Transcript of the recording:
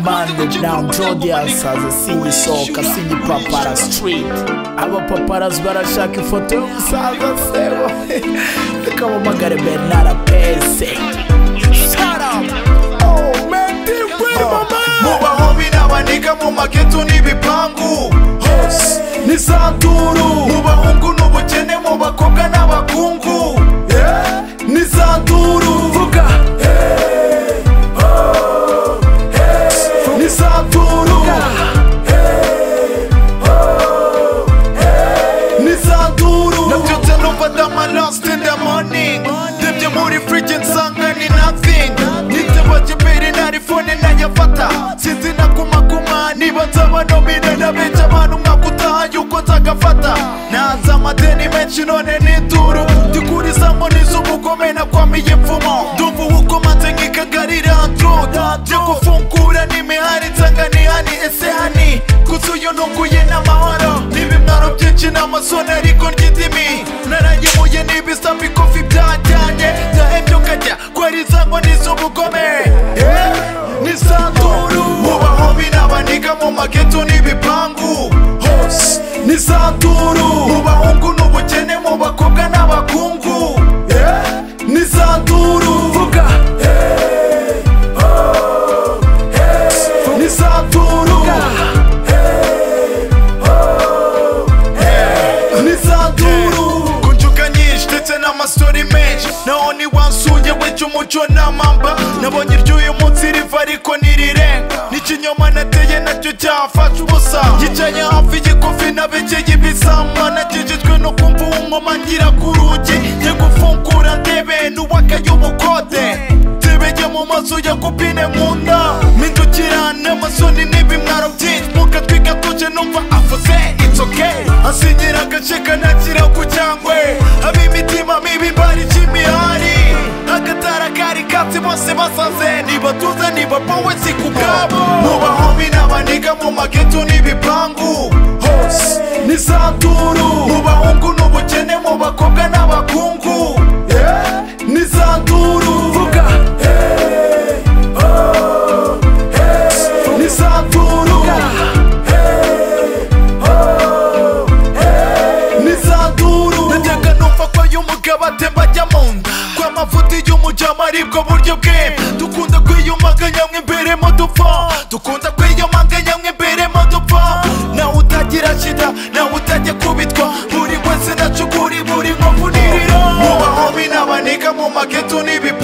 Now Jodiasaza singisohoka singipapara street abapaparazzi barashaka ifoto y'umusaza sebo tukamamagare Bernard Apese Shut up! Oh man, they win, mu mama! bahobi n'abaniga mu maketu n'ibipangu hose ni santuru mu bahungu n'ubukene mu bakobwa n'abakungu yeah, ni santuru vuga Hey, oh, hey, ni santuru Hey, oh, hey, ni santuru nabyutse numva ndamalasite ndamoni ndebye muri friji nsanga ni nothing niteba kibiri nari fone ndayafata sinzi na kumakuma niba nzaba nomine ndabica abantu nkakutaha yuko nzagafata nanze amadeni menshi none nituru ndikuriza ngo nizo umugome nakwamiye imvumo ndumva ubukomanze nkikagarira ntroda byo gufungura n'imihari nsanga ni hani ese hani kuzuyo ntunguye n'amahoro n'ibimwaro byinshi n'amasoni ariko ry'indimi narayimuye n'ibisa bikofi byajyanye ndahebye ukajya kwariza ngo nizo ubugome Eh, ni santuru mu bahombi n'abaniga mu mageto n'ibipangu hose ni santuru mu bahungu n'ubukene mu bakobwa n'abakungu Eh, ni santuru vuga Hey, oh, hey, ni santuru kunjuka nyinshi ndetse n'amasori menshi naho niwansuye wica umuco n'amamba nabonye iry'uyu munsi riva ariko ntirirenga n'ikinyoma nateye nacyo cyafashe ubusa yicaye hafi igikofi nabegeye ibizamwa nagejejwe no kumva uwungoma ngira ku rugi njye gufungura ndebe n'uwakaye ubukode tebejye mu maso ya kupine mu nda mpindukirane amasoni n'ibimwaro byinshi muka twigatuje numva avuze it's okay asinyira agace kanakira ku cyangwe ab'imitima mibi barije imihari agatara kari katsi bose basaze ntibatuze ntibapowe si ku bwabo mu bahombi n'abaniga mu mageto n'ibipangu hose ni santuru mu bahungu n'ubukene mu bakobwa n'abakungu yeah, ni santuru vuga Hey, oh, hey, ni santuru Hey, oh, hey, ni santuru najyaga numva ko uyu mugabo atemba ajya mu nda kwa mavuta y'umujama aribwo buryo bwe dukunda kwiyumanganya mwe imbere mu dupfa dukunda kwiyumanganya mwe imbere mu dupfa nawe utagira shida nawe utajya kubitwa buri wese nacukuri buri nkovu nirira mu bahombi n'abaniga mu maketo n'ibi